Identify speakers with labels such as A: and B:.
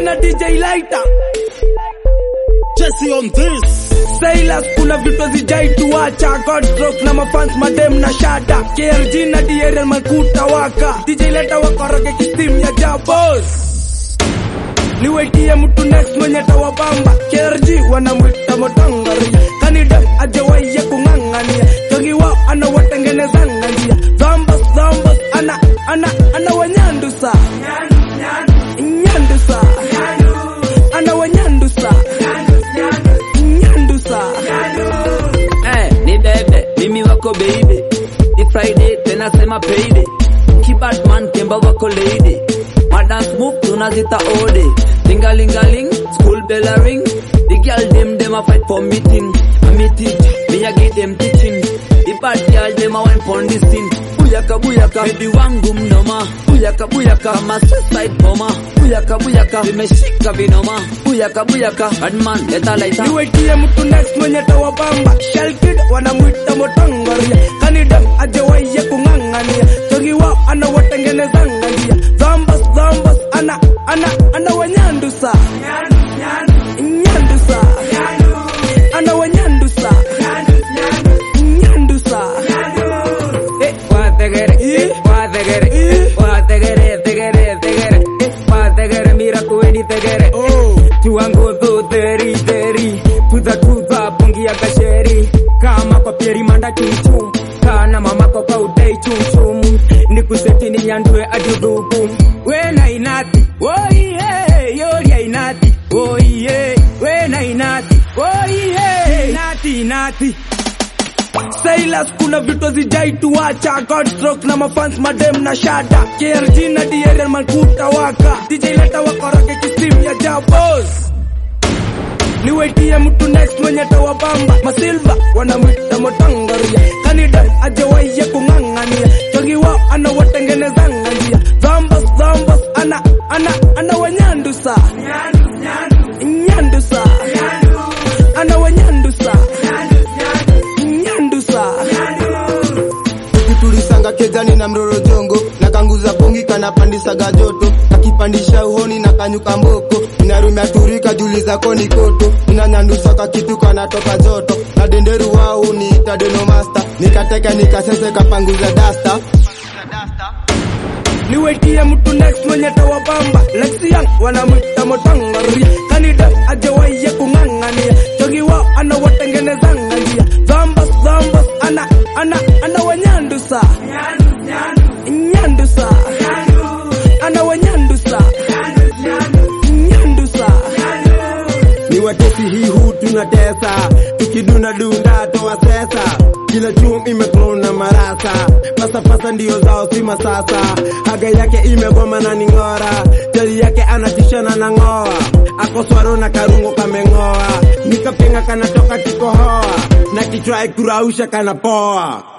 A: na DJ Lighter
B: Jesse on this.
A: Silas kuna vitu zijai tuacha Godstrok na mafans madem na shada KLG na DRL makuta waka DJ Lighter wakoroge kistim ya jabos niwetie mtu next mwenye tawabamba KRG wanamwita motangaria kanida ajawaiye kung'ang'ania togi wao anawatengenezanga njia zambos zambos ana ana ana wanyandusa nyandusa ana wanyandusa nyandusa
C: Eh, ni bebe, mimi wako baby. Ni Friday tena sema payday. Kibadman kemba wako lady. Madance move tunazita ode. Lingalingaling, school bell a ring. The girl them them a fight for meeting. A meeting, me a give them teaching. The bad girl them a wine for this thing. Buyaka buyaka, baby wangu mnoma. Buyaka buyaka, ma suicide bomber. Buyaka buyaka, vimeshika vinoma. Buyaka buyaka, badman leta laita.
A: niwetie mtu next mwenye tawabamba shalkid wanamwita motangaria kanida ajawaiye kung'ang'ania togi wao anawatengenezanga njia zambos zambos ana ana ana wanyandusa nyandusa ana wanyandusa nyandusa
C: Eh, wa tegere, eh, wa tegere, eh, wa tegere, tegere, tegere, eh, wa tegere, mira kuweni tegere.
A: oh
C: Tuango do teri teri, tuza tuza pungi ya kasheri. Kama kwa pieri manda chuchu, kana mama kwa kwa udai chumchum. Nikuseti ni nyandue adudubu. We na inati, oh yeah, yori ya inati, oh yeah. We na inati, oh yeah, inati inati.
A: Silas kuna vitu zijai tuacha Godstrok na mafans madem na shada KRG na DRL makuta waka DJ leta wakoroge kistim ya jabos niwetie mtu next mwenye tawabamba masilva wanamwita motangaria kanida ajawaiye kung'ang'ania togi wao anawatengenezanga njia zambos zambos ana ana ana wanyandusa nyandusa ana wanyandusa nyandusa
D: tulisanga kezani na mroro jongo na kanguza bongi kanapandisaga joto kakipandisha uhoni na kanyuka mboko inarumia turika juli zako ni koto inanyandusa ka kitu kanatoka joto na denderu wao niita denomasta nikateka nikasese kapanguza dasta
A: niwetie mtu next mwenye tawabamba lexian wanamwita motangaria kanida ajawaiye kung'ang'ania togi wao anawatengenezanga njia zambos zambos ana ana ana wanyandusa nyandusa ana wanyandusa nyandusa
E: ni watesi hii huu tunatesa tukidunda dunda toa sesa kila chum imeklona marasa pasapasa ndio zao si masasa haga yake imegoma na ning'ora jali yake anatishana na ng'oa akoswaro na karungo kameng'oa nikapenga kanatoka kikohoa na kichwa kurausha kanapoa